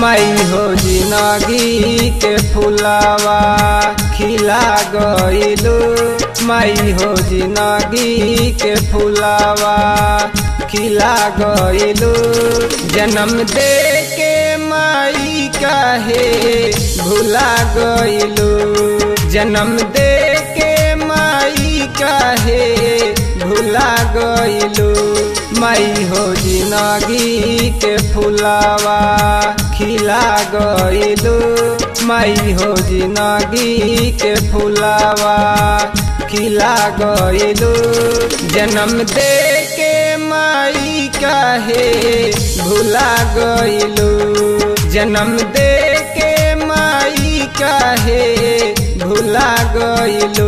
मई हो जिनगी के फुलावा खिला गइलू मई हो जिनगी के फुलावा खिला गइलू जन्म दे के माई काहे भुला गइलू जन्म दे के माई काहे भुला गइलू मई हो जिनगी के फुलावा खिला गइलू मई हो जिनगी के फुलावा खिला गइलू जन्म दे के माई काहे भुला गइलू जन्म दे के माई काहे भुला गइलू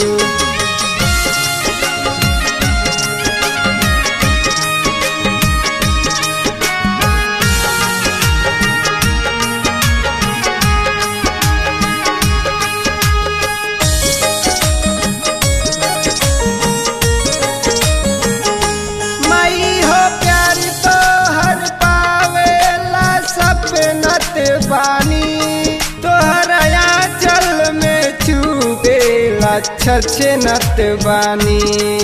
मई हो प्यार तो हर पावेला सपनत बानी तोहरा चल में छुपेला छछनत बानी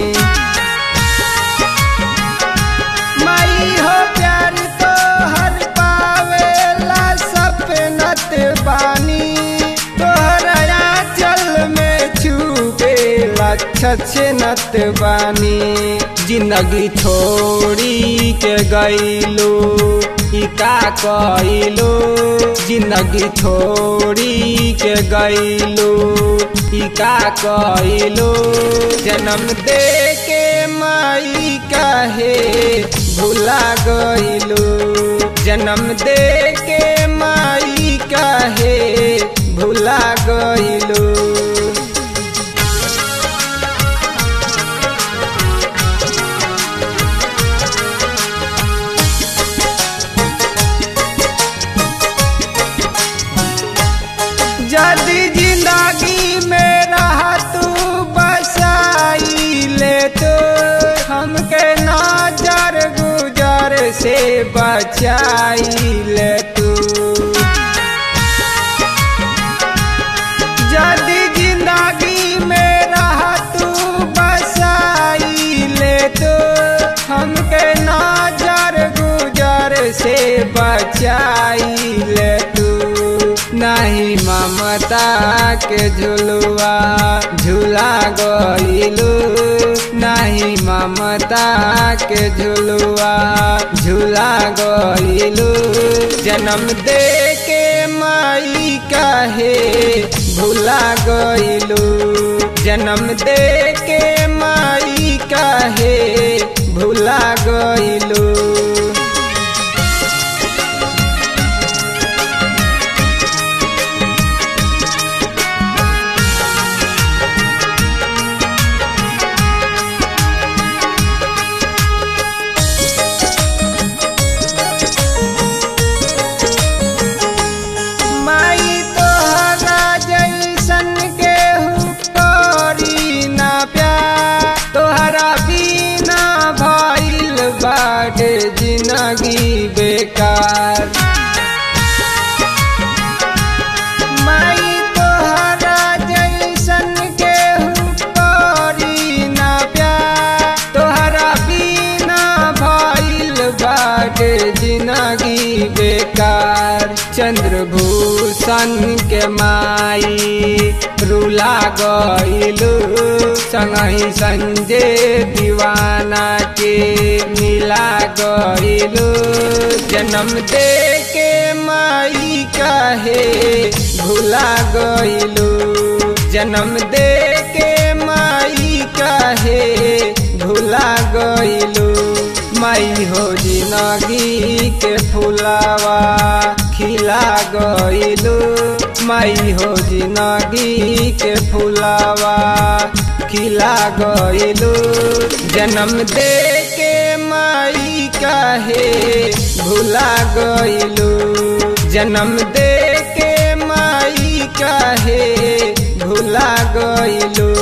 मई हो प्यार तो हर पावेला सपनत बानी तोहरा चल में छुपेला छछनत बानी जिंदगी छोड़ी के गईलो ई का कइलो जिंदगी छोड़ी के गईलो ई का कइलो जन्म दे के माई काहे भुला गइलो जन्म दे के माई काहे भुला गइलो जल्दी जिंदगी में रहा तू बसाई ले तो हमके नजर गुजर से बचाई ले तू जल्दी जिंदगी में रहा तू बसाई ले तो हमके नजर गुजर से बचाई ले तू नहीं ममता के झुलुआ झूला गइलू नहीं ममता के झुलुआ झूला गइलू जन्म दे के माई काहे भुला गइलू जन्म दे के माई काहे भुला गइलू माई तोहरा जैसन केहू करी ना प्यार तोहरा बिना भइल बाटे जिंदगी बेकार माई तोहरा जैसन केहू करी ना प्यार तोहरा बिना भइल बाटे जिंदगी बेकार चंद्रभूषण के माई रुला गइलू संगही संजय दीवाना के मिला गइलू जन्म दे के माई काहे भुला गइलू जन्म दे के माई काहे भुला गइलू माई हो जिनगी के फुलावा खिला गइलू माई हो जिनगी के फुलावा खिला गइलू जन्म दे के माई काहे भुला गइलू जन्म दे के माई काहे भुला गइलू